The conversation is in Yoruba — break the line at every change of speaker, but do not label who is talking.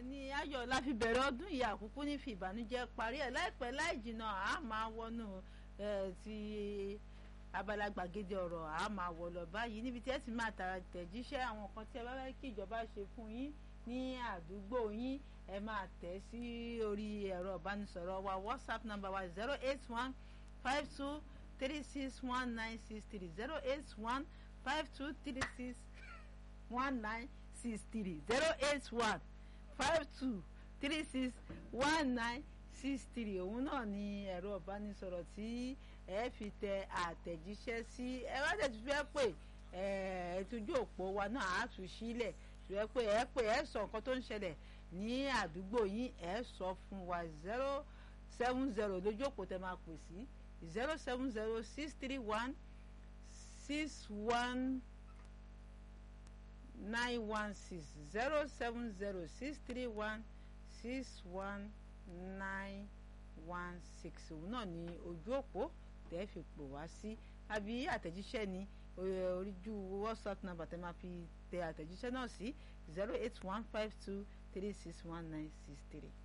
ní ayọ̀ la fi bẹ̀rẹ̀ ọdún yìí àkúkú ní fi ìbànújẹ́ parí ẹ̀ láìpẹ́ láì jìnnà a máa wọnú ti abala gbàgede ọ̀rọ̀ a máa wọ̀ lọ báyìí níbi tí ẹ ti máa tàrà tẹ̀jíṣẹ́ àwọn kan tí ẹ bá fẹ́ kí ìjọba ṣe fún yín ní àdúgbò yín ẹ máa tẹ̀ sí orí ẹ̀rọ ìbánisọ̀rọ̀ wa whatsapp number wa zero eight one five two three six one nine six three zero eight one five two three six one nine six three zero eight one five two three six one nine six three òun náà ni ẹ̀rọ ìbánisọ̀rọ̀ tí ẹ fi tẹ àtẹ̀jíṣẹ́ sí ẹ wá tẹ̀ tí fẹ́ pè ẹ tójú òpó wa náà á tún sílẹ̀ tí wẹ́ pé ẹ pè ẹ sọ nǹkan tó ń ṣẹlẹ̀ ní àdúgbò yín ẹ sọ fún wa zero seven zero lójú òpó tẹ máa pè sí zero seven zero six three one six one nine one six zero seven zero six three one six one nine one six òun náà ni ojú òpó tẹ́ fi pò wá sí àbí àtẹ̀jíṣẹ́ ni oríjú whatsapp number tẹ́ máa fi tẹ àtẹ̀jíṣẹ́ náà sí zero eight one five two three six one nine six three.